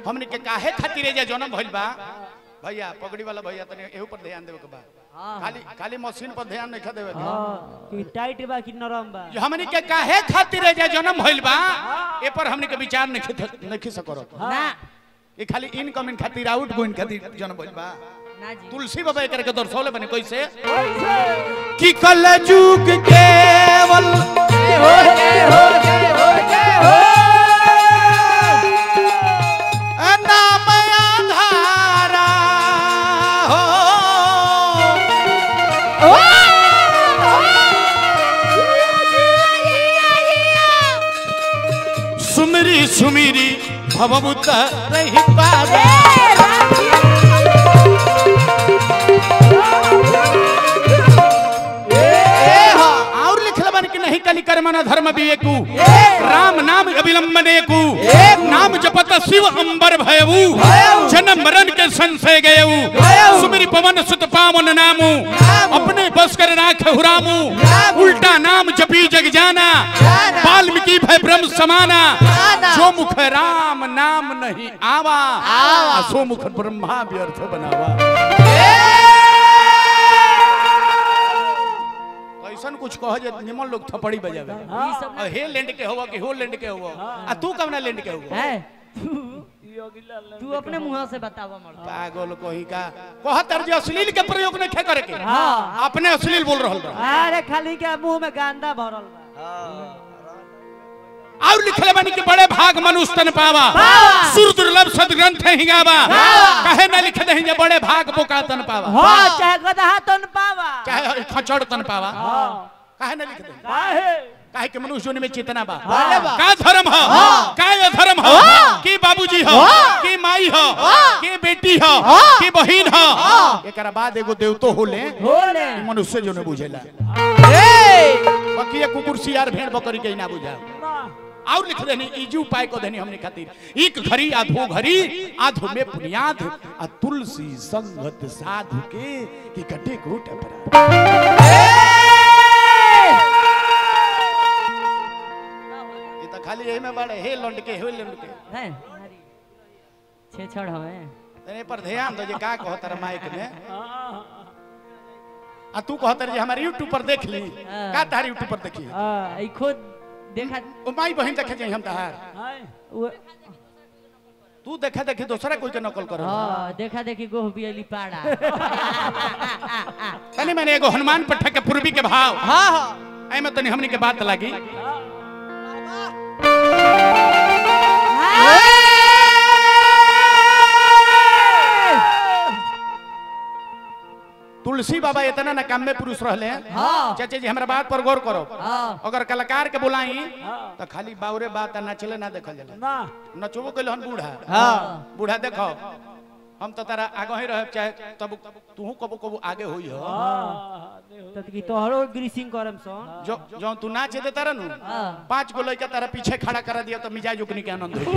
हमने के काहे खातिर जे जन्म भइल बा भैया पगड़ी वाला भैया तने एहू पर ध्यान देवे के बा हाँ। खाली खाली मशीन पर ध्यान नहीं खा देवे के हाँ कि टाइट बा कि नरम बा जो हमने के काहे खातिर जे जन्म भइल बा ए पर हमने के विचार नहीं ख- नहीं खिस करो ना ये खाली इनकमिंग खातिर आउट गोइंग खातिर जन्म भइल बा ना जी तुलसी बाबा एकर के दर्शौले बने कैसे कि कल जुग केवल नाम आधारा हो सुमिरी सुमिरी भवभूत रही पावे ए हाँ, और लिखल बन कि नहीं कलि कर्मण धर्म विवेकु राम नाम अविलंबनेकु नाम जपत शिव अंबर भयऊ जन्म मरण के संशय गयऊ सुमिरि पवन सुत पावन नामु अपने बस कर राख हुरामु उल्टा नाम जपी जग जाना वाल्मीकि भय ब्रह्म समाना जो मुख राम नाम नहीं आवा आ सो मुख ब्रह्मा व्यर्थ बनावा ऐसन कुछ कह जे निमन लोग थपड़ी बजावे ई सब और हे लैंड के होवा कि हो लैंड के होवा आ तू कब ना लैंड के होवा है तू अपने मुंह से बतावा मर्द पागल कोही का कहतर जे अश्लील के प्रयोग नहीं खे करे के हाँ। अपने अश्लील बोल रहल बा अरे खाली के मुंह में गांदा भरल बा और लिखले बानी कि बड़े भाग मनुष्य तन पावा सुर दुर्लभ सदग्रंथ ही गावा कहे ना लिख दे जे बड़े भाग बोका तन पावा हाँ चाहे गदहा तन पावा चाहे खचड़ तन पावा हाँ कहे ना लिख दे काहे काहे के मनुष्य जोनि में चेतना बा हाँ। का धर्म हो का अधर्म हो की बाबूजी हो की माई हो की बेटी हो की बहिन हो एकरा बाद एगो देवतो होले होले ई मनुष्य जो ने बुझेला बाकी ये कुकुर सियार भेड़ बकरी के ना बुझा और लिख देनी इजी उपाय को देनी हमने खातिर एक घड़ी आधो घड़ी आधो में बुनियाद आ तुलसी संगत साधु के कि कटे को टपरा ये तो खाली यही में बड़े हे लंड के हे लंड के है छे छड़ हमें तने पर ध्यान दो जे का कहत रे माइक में आ तू कहत रे जे हमारे YouTube पर देख ली हाँ। का तार YouTube पर देखी आ ई खुद देखा ओ माई बहन देखे जाई हम तहार वो- तू देखा देखी दूसरा कोई के नकल कर हाँ देखा देखी गोह बियली पाड़ा तनी मैंने एगो हनुमान पट्टा के पूर्वी के भाव हाँ हाँ आई में तनी हमनी के बात लगी तुलसी बाबा इतना ना काम में पुरुष रहले हाँ। चाचे जी हमरा बात पर गौर करो हाँ। अगर कलाकार के बुलाई तो खाली बावरे बात आ नचले ना देखल जाला नचबो कैल हन बूढ़ा हाँ। बूढ़ा देखो हम तो तारा आगे ही रह चाहे तब तू कबो कबो आगे होई हो तो की तोहरो ग्रीसिंग करम सन जो जो तू नाच दे तारा नु हाँ। पांच गो लड़का तारा पीछे खड़ा करा दिया तो मिजाज उकनी के आनंद हो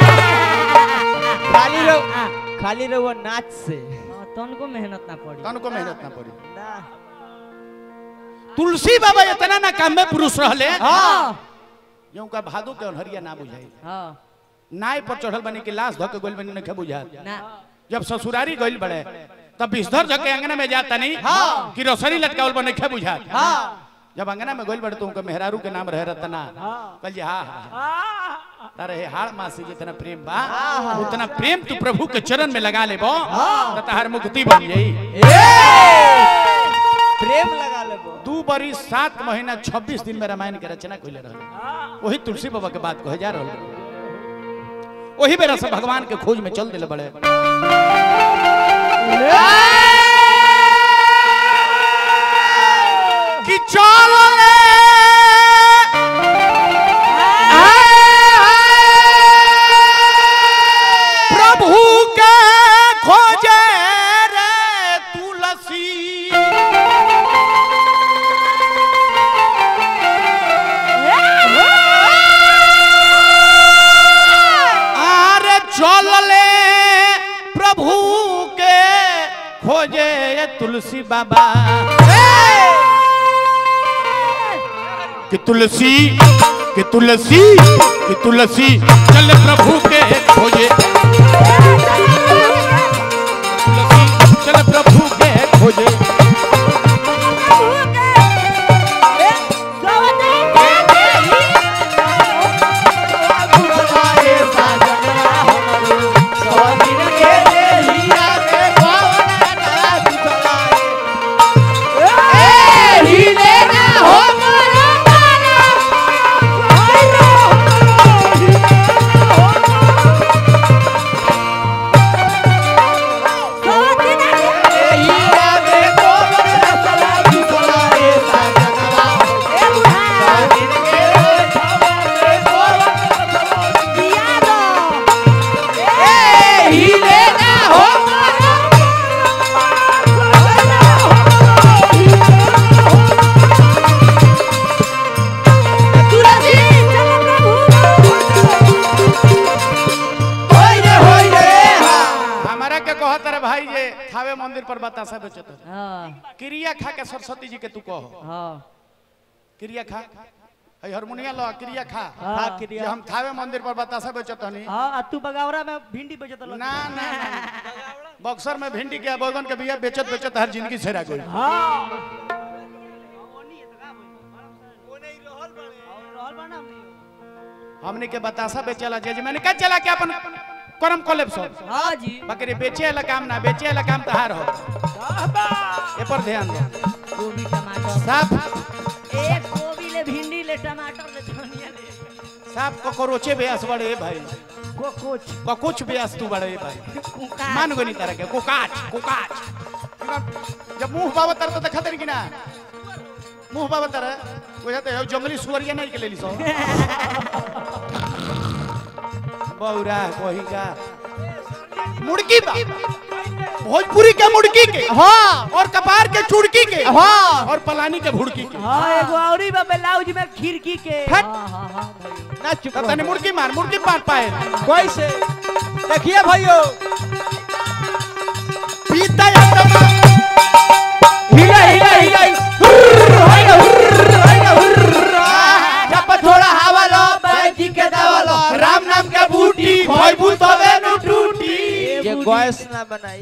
खाली रहो खाली रहो नाच से हाँ, तनको मेहनत ना पड़ी तन को मेहनत ना पड़ी ना तुलसी बाबा इतना ना काम में पुरुष रहले हाँ यूं का भादो के अनहरिया ना बुझाई हाँ नाय पर चढ़ल बनी के लाश धके गोल बनी नखे बुझा ना जब ससुरारी गइल बड़े तब बिस्तर धके अंगना में जाता नहीं हाँ। कि रोसरी लटकावल बने नखे बुझा हाँ जब अंगना में गइल बड़े तो उनका मेहरारू के नाम रहे रतना कल जी हाँ हाँ तारे हे हाड़ मासी जितना प्रेम बा उतना प्रेम तू प्रभु के चरण में लगा लेबो तो तहार मुक्ति बन जाई प्रेम लगा लेबो दू बरी सात महीना छब्बीस दिन में रामायण के रचना कइले रहल वही तुलसी बाबा के बात कहे जा रहल वही बेरा से भगवान के खोज में चल दिले बड़े कि चल ले प्रभु के खोजे रे तुलसी आरे चल ले प्रभु के खोजे ये तुलसी बाबा कि तुलसी कि तुलसी कि तुलसी चल प्रभु के खोजे कहत रे भाई जे थावे मंदिर पर बतासा बेचत है। हाँ क्रिया खा के सरस्वती जी के तू कहो हाँ क्रिया खा है हारमोनिया लो क्रिया खा हाँ, जे क्रिया। हम थावे मंदिर पर बतासा बेचत हनी हाँ आ तू बगावरा में भिंडी बेचत ना ना ना। बक्सर में भिंडी के बैगन के बिया बेचत बेचत हर जिंदगी सेरा गई हमने के बतासा बेचला जे जे मैंने कहा चला के अपन करम कोलेब सब हाँ जी बकरे बेचे वाला काम ना बेचे वाला काम तहार हो ए पर ध्यान दे गोभी टमाटर साफ एक गोभी ले भिंडी ले टमाटर ले धनिया ले साफ कोकोरोचे बेस बड़े भाई को कुछ कुछ बेस तू बड़े भाई कुका मान गो नहीं तरह के कुकाच कुकाच जब मुंह बाबा तर तो देखा कि ना मुंह बाबा तर बुझाते हो जंगली सुअरिया नहीं के ले ली सो बौरा कोही का मुड़की बा भोजपुरी के मुड़की के हाँ और कपार के चुड़की के हाँ और पलानी के भुड़की के हाँ एगो औरी बा ब्लाउज में खिड़की के हट। हाँ हाँ हाँ भाई ना चुप तब तनी मुड़की मार मुड़की मार पाए कैसे देखिए भाइयों पीता या तमा हिला हिला हिला जब थोड़ा हवा लो बैठी के दवा लो राम नाम के बूटी भोजपुर तबे नु टूटी ये गैस ना बनाई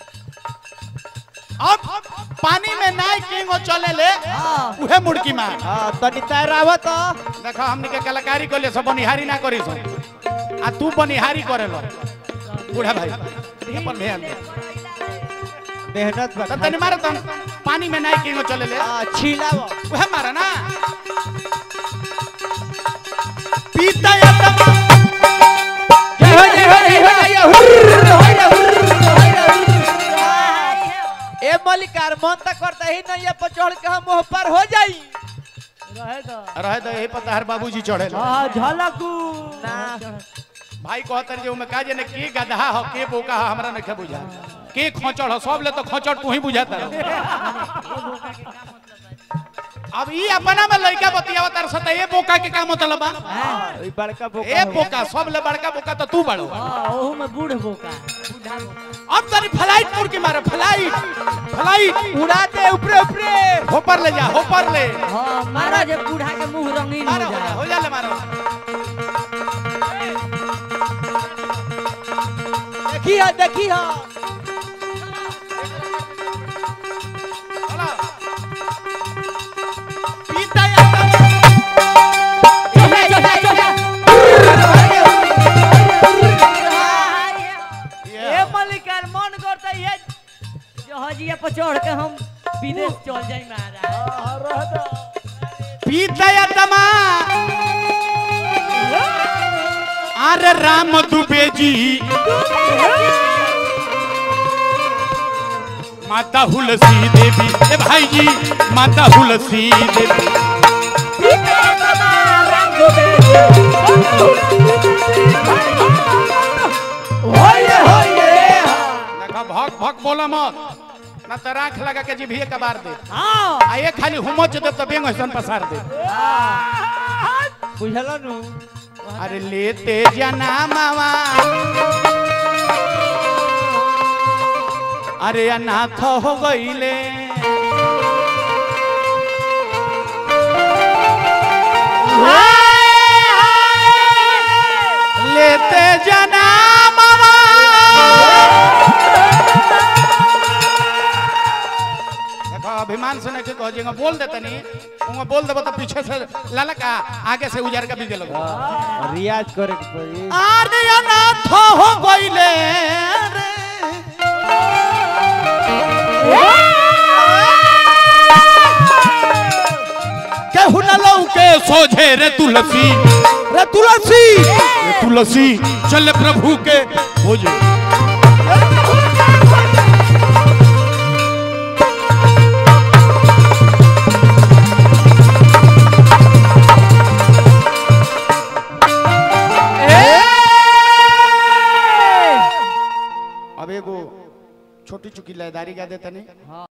अब पानी में नाई किंग और चले ले हाँ उहे मुड़की मार हाँ तनी तैरावत तो देखो हमनी के कलाकारी को ले सब बनिहारी ना करी सब आ तू बनिहारी करे लो बूढ़ा भाई अपन ध्यान दे मेहनत तब बता तनी मारो तन पानी में नाई किंग और चले ले हाँ छिलावो उहे मारा ना पीता या तमा जय हो जय हो जय हो जय हो हुर्र, होइला, हुर्र, होइला, हुर्र। ए मलिकार मन तक करता ही नहीं ये पर चढ़ के हम मुंह पर हो जाई रहे दो रहे तो यही पता हर बाबूजी चढ़े लो हाँ झलकू ना। भाई कहतर जे उमे काजे ने के गधा हो के बोका हो हमरा नहीं बुझा के खोचड़ हो सब ले तो खोचड़ तू ही बुझाता अब ई अपना में लड़का बतियावा तार सता ए बोका के का मतलब बा ई बड़का बोका ए हो। बोका सब ले बड़का बोका तो तू बड़ो हाँ ओहू में बूढ़ बोका बूढ़ा बोका अब तनी फ्लाइट मुड़ के मारे फ्लाइट फ्लाइट उड़ा दे ऊपरे ऊपरे होपर ले जा होपर ले हाँ मारा जे बूढ़ा के मुंह रंगीन हो मारो हो जा जाए हो जा ले मारो देखी हा देखी हा चला पीता या चोटा चोटा चोटा ये ए मलिकार मन करता ये जहाजिया पर चढ़ के हम विदेश चल जाई महाराज पीता या तमा अरे राम दुबे जी माता हुलसी देवी ए भाई जी माता हुलसी देवी होइए होइए देखा भक भक बोला मत ना तो राख लगा के जीभिए कबार दे हाँ आ ये खाली हुमच दे तो बेंग ऐसन पसार दे बुझला नु अरे लेते जना मावा अरे अनाथ हो गईले लेते जना मावा देखो अभिमान से नहीं कहो जेंगा बोल देते नहीं उंगा बोल देबो तो पीछे से ललका आगे से उजार का बीजे लगो रियाज करे के पड़ी आरे अनाथ हो गईले रे केहू न लौके सोझे रे तुलसी रे तुलसी रे तुलसी चल प्रभु के खोजे अब एगो छोटी चुकी लयदारी गा देता नहीं